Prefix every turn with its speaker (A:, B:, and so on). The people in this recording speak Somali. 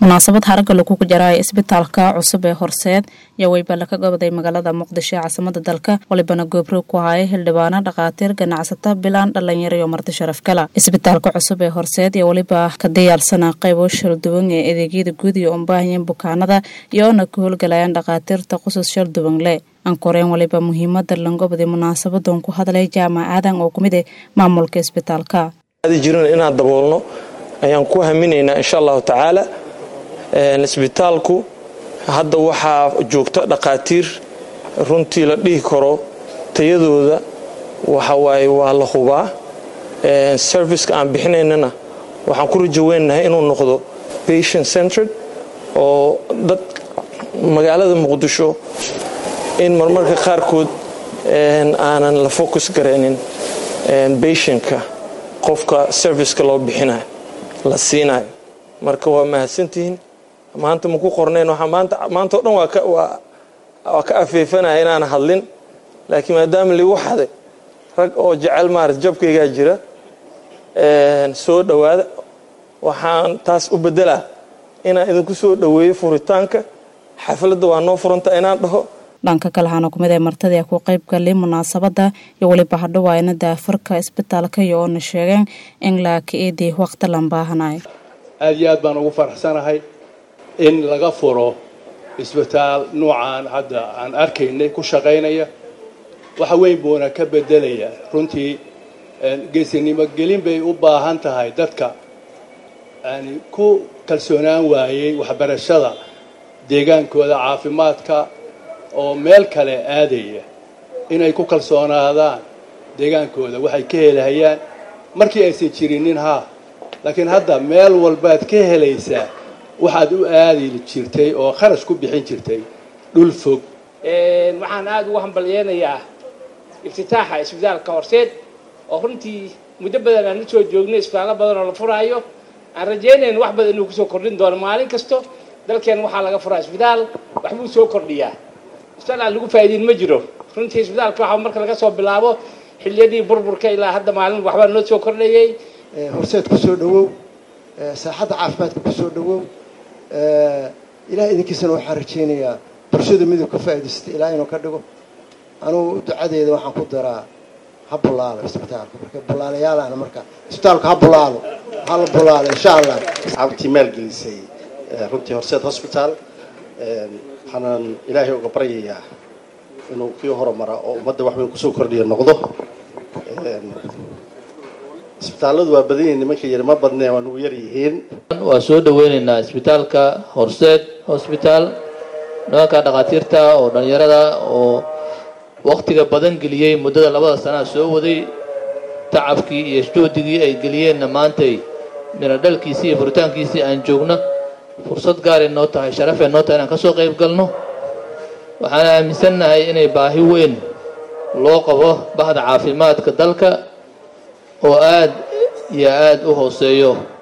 A: munaasabad haragga lagugu jaraayo isbitaalka cusub ee horseed yaa weybala ka goboday magaalada muqdisho ee caasimada dalka walibana goobro ku haya hildhibaano dhakhaatiir ganacsata bilaan dhalinyaro iyo marti sharaf gala isbitaalka cusub ee horseed iyo weliba ka diyaarsana qaybo shalduwan ee adeegyada guud iyo umbaahayan bukaanada iyoona ka howlgalayaan dhakhaatiirta qusus shalduwan leh ankoreen waliba muhiimada langobadi munaasabadan ku hadlay jaamac aadan oo kumid eh maamulka isbitaalka
B: jirin inaan daboolno ayaan ku haminaynaa insha allahu tacaala isbitaalku hadda waxaa joogta dhakhaatiir runtii la dhihi karo tayadooda waxawaaye waa la hubaa serviceka aan bixinaynana waxaan ku rajaweynahay inuu noqdo patient centered oo dad magaalada muqdisho in marmarka qaarkood aanan la focus garaynin patientka qofka serviceka loo bixinayo la siinayo marka waa mahadsantihiin maanta maku qornayn maanta o dhan waa ka afeefanaya inaan hadlin laakiin maadaama ligu xaday rag oo jecel maarata jabkaygaa jira soo dhowaada waxaan taas u bedelaa inaan idinku soo dhoweeyo furitaanka xafladda waa noo furanta inaan dhaho
A: dhanka kale waxaana kumid ee martadii ku qayb galay munaasabada iyo weliba hadhowaayna daafarka isbitaalka iyo oona sheegeen in laaka-eedii waqti lan baahanayo
C: aad iyo aad baan ugu faraxsanahay in laga furo isbitaal nuucan hadda aan arkaynay ku shaqaynaya waxa weyn buuna ka bedelaya runtii geesinimo gelin bay u baahan tahay dadka yani ku kalsoonaan waayey waxbarashada deegaankooda caafimaadka oo meel kale aadaya inay ku kalsoonaadaan deegaankooda waxay ka helahayaan markii aysan jirinin haa laakiin hadda meel walbaad ka helaysaa waxaad u aadi jirtay oo kharash ku bixin jirtay dhul fog
D: waxaan aada ugu hambalyeynayaa iftitaaxa isbitaalka horseed oo runtii muddo badan aan la soo joognay isbitaallo badan oo la furaayo aan rajaynayn wax badan inuu kusoo kordhin doono maalin kasto dalkeen waxaa laga furaa isbitaal waxbuu soo kordhiyaa isbitaal aan lagu faa'iideyn ma jiro runtii isbitaalka waxa marka laga soo bilaabo xilliyadii burburka ilaa hadda maalin waxbaa noo soo kordhayay
E: horseed ku soo dhowow saaxadda caafimaadka ku soo dhowow ilaah idinkiisana waxaan rajaynayaa bulshada miduu ka faa'idaystay ilaa inuu ka dhigo anugu ducadeeda waxaan ku daraa ha bulaalo isbitaalka marka bulaalayaalaana marka isbitaalka ha bulaalo ha la bulaalo insha allah
F: asxaabtii maalgelisay runtii horseed hosbitaal waxaanan ilaahay uga baryayaa inuu kii horumara oo ummadda wax weyn kusoo kordhiya noqdo isbitaalladu waa badan yihiin nimanka yari ma badnee waa nugu yar yihiin
G: waa soo dhaweynaynaa isbitaalka horseed hosbitaal nimanka dhakhaatiirta oo dhallinyarada oo waktiga badan geliyey muddada labada sanaa soo waday tacabkii iyo juhdigii ay geliyeenna maantay mina dhalkiisii iyo furitaankiisii aan joogno fursad gaaray noo tahay sharafee noo tahay inaan ka soo qayb galno waxaan aaminsannahay inay baahi weyn loo qabo bahda caafimaadka dalka oo aad iyo aad u hooseeyo